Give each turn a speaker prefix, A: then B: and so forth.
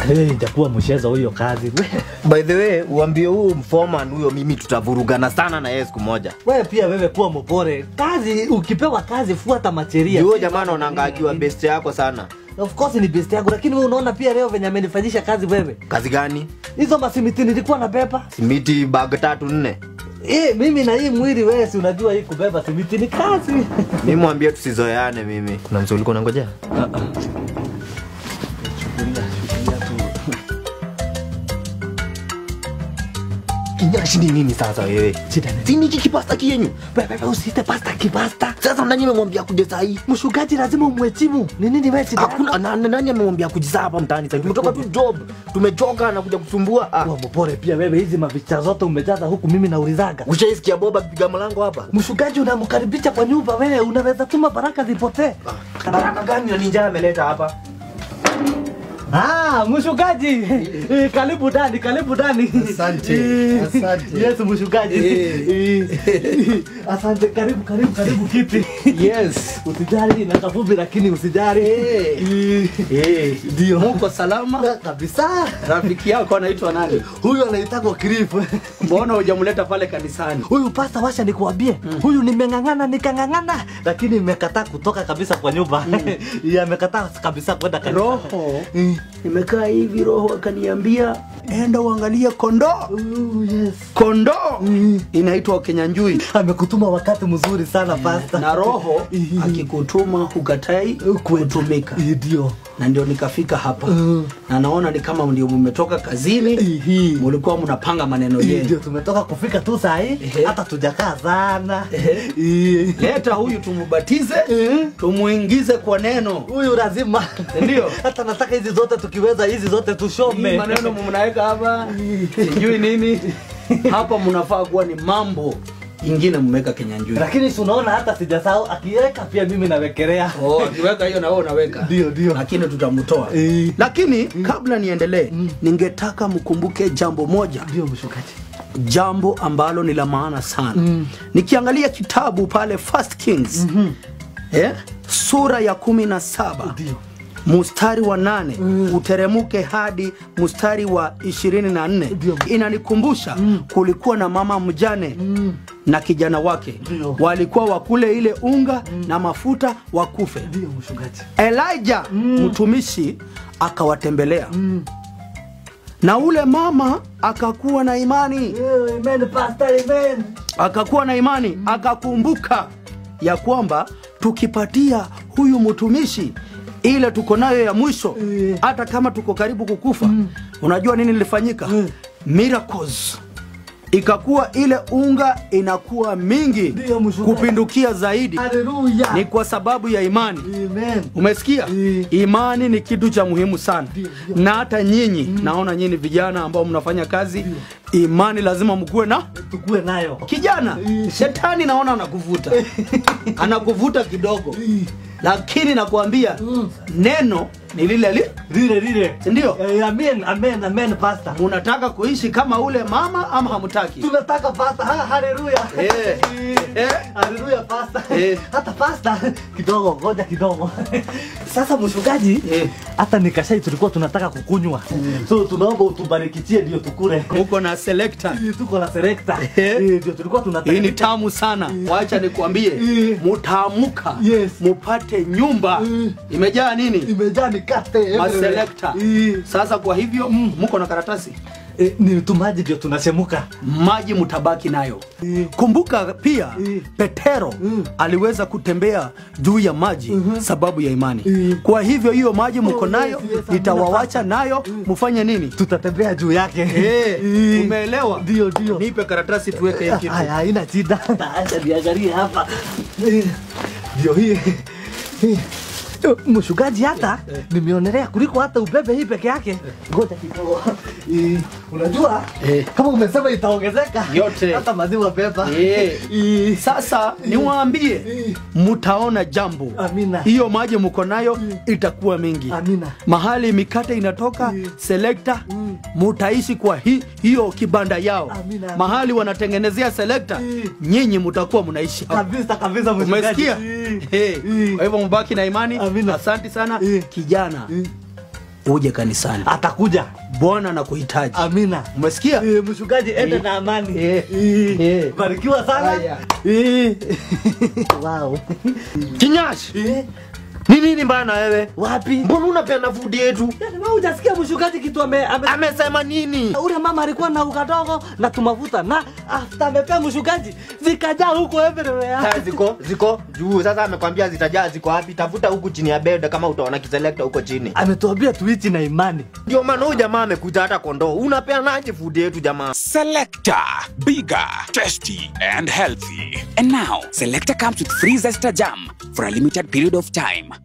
A: Hey, itakuwa mchezo huyo kazi. We,
B: By the way, uambie huu mforeman huyo mimi tutavurugana sana na yeye siku moja.
A: we pia wewe kuwa mpore. Kazi ukipewa kazi fuata macheria.
B: Huyo jamaa anaonanga akiwa best yako sana.
A: Of course ni best yangu lakini wewe unaona pia leo venye amenifanyisha kazi wewe.
B: Kazi gani?
A: Hizo masimiti nilikuwa nabeba.
B: Simiti bag tatu nne.
A: Eh, mimi na hii mwili wewe si unajua hii kubeba simiti ni kazi.
B: Mimi mwambie tusizoeane mimi. Kuna msuli ulikuwa unangojea? Kinyashi ni nini sasa wewe?
A: Shida ni-
B: Si niki kipasta kienyu.
A: Wewe usite pasta kibasta.
B: Sasa nani amemwambia kuja saa hii?
A: Mshugaji lazima umheshimu. Ni nini wewe shida?
B: Hakuna na, na, nani amemwambia kujizaa hapa mtaani sasa? Tumetoka tu job. Tumechoka na kuja kusumbua. Ah.
A: Kuwa mpore pia wewe hizi mavicha zote umejaza huku mimi naulizaga.
B: Ushaisikia Boba akipiga mlango hapa?
A: Mshugaji unamkaribisha kwa nyumba wewe unaweza tuma baraka zipotee.
B: Baraka gani na ninja ameleta hapa?
A: Ah, mshugaji. Eh, karibu ndani, karibu ndani.
C: Asante,
A: Eh,
C: asante.
A: Yes, mshugaji.
C: Eh.
A: Eh, Asante, karibu, karibu, karibu kiti.
C: Yes.
A: Usijali na kafupi lakini usijali.
C: Eh.
A: Eh,
C: Ndio. Muko salama?
A: kabisa.
C: Rafiki yako anaitwa nani?
A: Huyu anaitwa Cliff.
C: Mbona hujamleta pale kanisani?
A: Huyu pasta washa nikuambie, huyu nimeng'ang'ana nikang'ang'ana, lakini imekataa kutoka kabisa kwa nyumba. Yeye amekataa kabisa kwenda kanisa.
C: Roho
A: Eh.
C: nimekaa hivi, roho akaniambia enda uangalie kondoo.
A: Oh, yes.
C: Kondoo inaitwa Kenyanjui,
A: Amekutuma wakati mzuri sana pasta.
C: na roho
A: Eh.
C: akikutuma hukatai kutumika,
A: Eh, Ndio.
C: na ndio nikafika hapa
A: Mm.
C: na naona ni kama ndio mmetoka kazini,
A: Ehe.
C: mulikuwa mnapanga maneno
A: Eh, Ndio
C: yenu.
A: tumetoka kufika tu saa hii,
C: Ehe.
A: hata tujakaa sana.
C: Ehe.
A: Eh.
C: Leta huyu tumubatize,
A: Eh.
C: tumuingize kwa neno.
A: Huyu lazima.
C: Ndio.
A: Hata nataka hizi zote tukiweza hizi zote
C: Hii
A: tushome.
C: maneno mnaweka hapa sijui nini hapa, mnafaa kuwa ni mambo ingine mmeweka Kenyanjui.
A: Lakini si unaona hata sijasahau akiweka pia mimi nawekelea.
C: Oh, akiweka hiyo na wewe unaweka.
A: Ndio, ndio.
C: Lakini tutamtoa.
A: Eh.
C: Lakini kabla niendelee, ningetaka mkumbuke jambo moja,
A: Ndio mshukaji.
C: jambo ambalo ni la maana sana.
A: Mm.
C: Nikiangalia kitabu pale First Kings eh, sura ya kumi na saba
A: Ndio.
C: mustari wa nane uteremuke hadi mustari wa ishirini na nne
A: Ndio.
C: inanikumbusha kulikuwa na mama mjane na kijana wake
A: Ndio.
C: walikuwa wakule ile unga na mafuta wakufe
A: Ndio mshukaji.
C: elija mtumishi akawatembelea na ule mama akakuwa na imani
A: Yeah, amen, pastor, amen.
C: akakuwa na imani akakumbuka ya kwamba tukipatia huyu mtumishi ile tuko nayo ya mwisho
A: Eh.
C: hata kama tuko karibu kukufa unajua nini lilifanyika miracles ikakuwa ile unga inakuwa mingi
A: Ndio, mchungaji.
C: kupindukia zaidi
A: Hallelujah.
C: ni kwa sababu ya imani
A: Amen.
C: umesikia
A: Eh.
C: imani ni kitu cha muhimu sana
A: Ndio, ndio.
C: na hata nyinyi naona nyinyi vijana ambao mnafanya kazi imani lazima mkuwe na
A: Tukue nayo.
C: kijana
A: Eh.
C: shetani naona anakuvuta anakuvuta kidogo lakini nakuambia neno ni lile li
A: Lile lile.
C: sindio
A: Eh, Amen, amen, amen, pastor.
C: unataka kuishi kama ule mama ama hamtaki
A: Tunataka pastor. Ha, hallelujah.
C: Eh. Eh.
A: Hallelujah, pastor.
C: Eh.
A: Hata pastor kidogo, ngoja kidogo. Sasa mchungaji,
C: Eh.
A: hata nikashai tulikuwa tunataka kukunywa. So tunaomba utubarikitie ndio tukule.
C: muko na selector
A: Eh, Tuko na selector.
C: Eh.
A: Eh, Ndio tulikuwa tunataka.
C: hii ni tamu sana wacha nikuambie
A: Eh.
C: mutaamuka
A: Yes.
C: mupate nyumba
A: Eh.
C: imejaa nini
A: Imejaa mikate. everywhere.
C: maselekta
A: Eh.
C: sasa kwa hivyo muko na karatasi
A: Eh, ni tumaji ndio tunachemuka.
C: maji mutabaki nayo
A: Eh.
C: kumbuka pia
A: Eh.
C: petero
A: Mm.
C: aliweza kutembea juu ya maji sababu ya imani
A: Eh.
C: kwa hivyo hiyo maji mko
A: Oh,
C: nayo
A: yes, yes, amina
C: nitawawacha
A: sana.
C: nayo mufanye nini
A: Tutatembea juu yake.
C: Eh,
A: Eh.
C: umeelewa
A: Ndio, ndio.
C: nipe karatasi tuweke hii kitu
A: Haya, haina shida. Acha niangalie hapa. Eh, Ndio hii. Eh, Mshugaji hata nimeonelea kuliko hata ubebe hii peke yake. Ngoja kidogo. Eh, Unajua
C: Eh.
A: kama umesema itaongezeka
C: Yote.
A: hata maziwa beba.
C: Eh.
A: Eh,
C: sasa niwaambie
A: Eh.
C: mutaona jambo
A: Amina.
C: hiyo maji mko nayo itakuwa mingi
A: Amina.
C: mahali mikate inatoka
A: Mm.
C: selekta
A: Mm.
C: mutaishi kwa hi, hiyo kibanda yao
A: Amina, amina.
C: mahali wanatengenezea selekta
A: Mm.
C: nyinyi mutakuwa mnaishi hapo.
A: Kabisa kabisa mshugaji.
C: umesikia
A: Eh.
C: Eh,
A: Eh.
C: kwa hivyo mbaki na imani
A: Amina.
C: asante sana
A: Eh.
C: kijana
A: Eh.
C: uje kanisani
A: atakuja
C: bwana anakuhitaji
A: amina
C: umesikia
A: Eh, mchungaji ende
C: Eh.
A: na amani
C: Eh.
A: Eh.
C: Eh.
A: barikiwa sana
C: Haya.
A: Eh. wow.
B: kinyashi
A: Eh,
B: ni nini mbaya na wewe
A: wapi
B: mbona unapeana fudi yetu
A: Yaani wewe hujasikia mchungaji kitu ame, ame
B: amesema nini
A: ule mama alikuwa na ukadogo na tumafuta na after amepea mchungaji zikajaa huko everywhere
B: Sasa ziko ziko juu sasa amekwambia zitajaa ziko wapi tafuta huku chini ya bed kama utaona kiselekta huko chini
A: ametuambia tuichi na imani
B: ndio maana huyu jamaa amekuja hata kondoo unapeanaje fudi yetu jamaa
D: Selector, bigger, tasty, and healthy. And now, Selector comes with free Zesta Jam for a limited period of time.